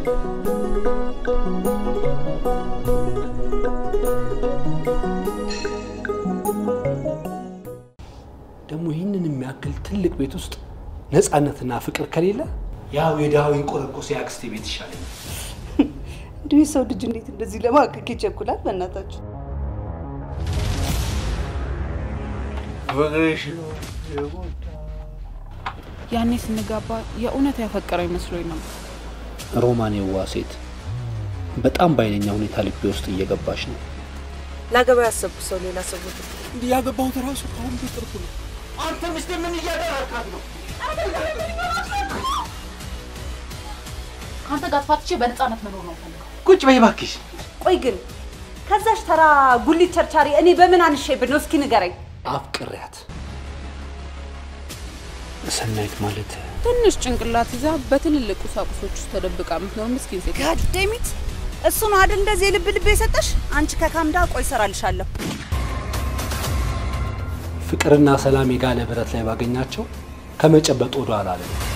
ደግሞ ይህንን የሚያክል ትልቅ ቤት ውስጥ ነፃነትና ፍቅር ከሌለ ያው የድሃው ቆረቆስ የአክስቴ ቤት ይሻለኛል። እንዲሁ የሰው ልጅ እንዴት እንደዚህ ለማቀቅ ይቸኩላል? በእናታችሁ ፍቅርሽ ያኔ ስንጋባ የእውነት ያፈቀረው ይመስሎኝ ነበር። ሮማን የዋ ሴት በጣም በኃይለኛ ሁኔታ ልቤ ውስጥ እየገባች ነው። ላገባ ያሰብኩ ሰው ሌላ ሰው እንዲህ ያገባሁት ራሱ ከአሁን በቅርቡ ነው። አንተ ሚስቴ ምን እያደረካት ነው? ከአንተ ጋር ተፋትቼ በነፃነት መኖር ነው ፈልገው። ቁጭ በይ እባክሽ። ቆይ ግን ከዛሽ ተራ ጉሊት ቸርቻሪ እኔ በምን አንሼብን ነው? እስኪ ንገረኝ። አፍቅሬያት ሰናይት ማለት ትንሽ ጭንቅላት ይዛ በትልልቅ ቁሳቁሶች ውስጥ ተደብቃ የምትኖር ምስኪን ሴት ነች። ጋደሚት እሱ ነው አይደል እንደዚህ የልብ ልብ የሰጠሽ? አንቺ ከካምዳ ቆይ እሰራልሻለሁ። ፍቅርና ሰላም የጋለ ብረት ላይ ባገኛቸው ከመጨበጥ ወደ ኋላ አለ